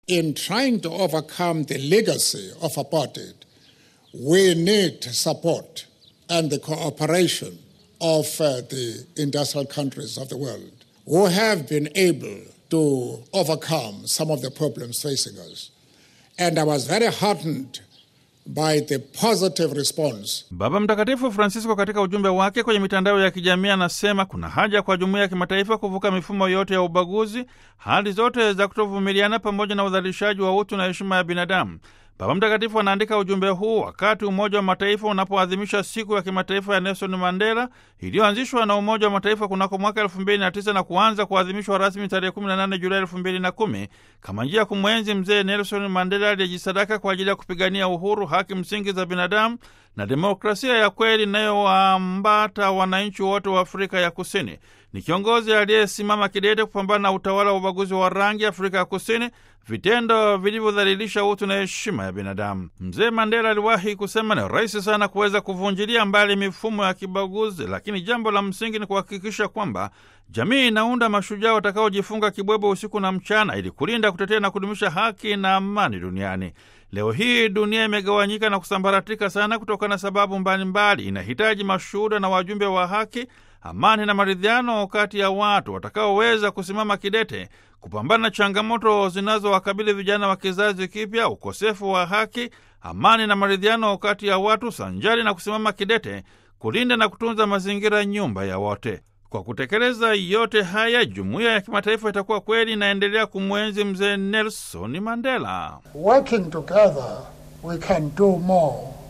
In trying to overcome the legacy of apartheid, we need support and the cooperation of uh, the industrial countries of the world who have been able to overcome some of the problems facing us. And I was very heartened by the positive response. Baba Mtakatifu Francisco katika ujumbe wake kwenye mitandao ya kijamii anasema kuna haja kwa jumuiya ya kimataifa kuvuka mifumo yote ya ubaguzi, hali zote za kutovumiliana, pamoja na udhalilishaji wa utu na heshima ya binadamu. Baba Mtakatifu anaandika ujumbe huu wakati Umoja wa Mataifa unapoadhimisha siku ya kimataifa ya Nelson Mandela iliyoanzishwa na Umoja wa Mataifa kunako mwaka elfu mbili na tisa na kuanza kuadhimishwa rasmi tarehe 18 Julai elfu mbili na kumi kama njia ya kumwenzi mzee Nelson Mandela aliyejisadaka kwa ajili ya kupigania uhuru, haki msingi za binadamu na demokrasia ya kweli inayowaambata wananchi wote wa Afrika ya Kusini. Ni kiongozi aliyesimama kidete kupambana na utawala wa ubaguzi wa rangi Afrika ya Kusini, vitendo vilivyodhalilisha utu na heshima ya binadamu. Mzee Mandela aliwahi kusema, ni rahisi sana kuweza kuvunjilia mbali mifumo ya kibaguzi, lakini jambo la msingi ni kuhakikisha kwamba jamii inaunda mashujaa watakaojifunga kibwebo usiku na mchana, ili kulinda, kutetea na kudumisha haki na amani duniani. Leo hii dunia imegawanyika na kusambaratika sana kutokana na sababu mbalimbali. Inahitaji mashuhuda na wajumbe wa haki, amani na maridhiano kati ya watu watakaoweza kusimama kidete kupambana na changamoto zinazowakabili vijana wa kizazi kipya, ukosefu wa haki, amani na maridhiano kati ya watu, sanjari na kusimama kidete kulinda na kutunza mazingira, nyumba ya wote. Kwa kutekeleza yote haya, jumuiya ya kimataifa itakuwa kweli inaendelea kumwenzi mzee Nelson Mandela. Working together, we can do more.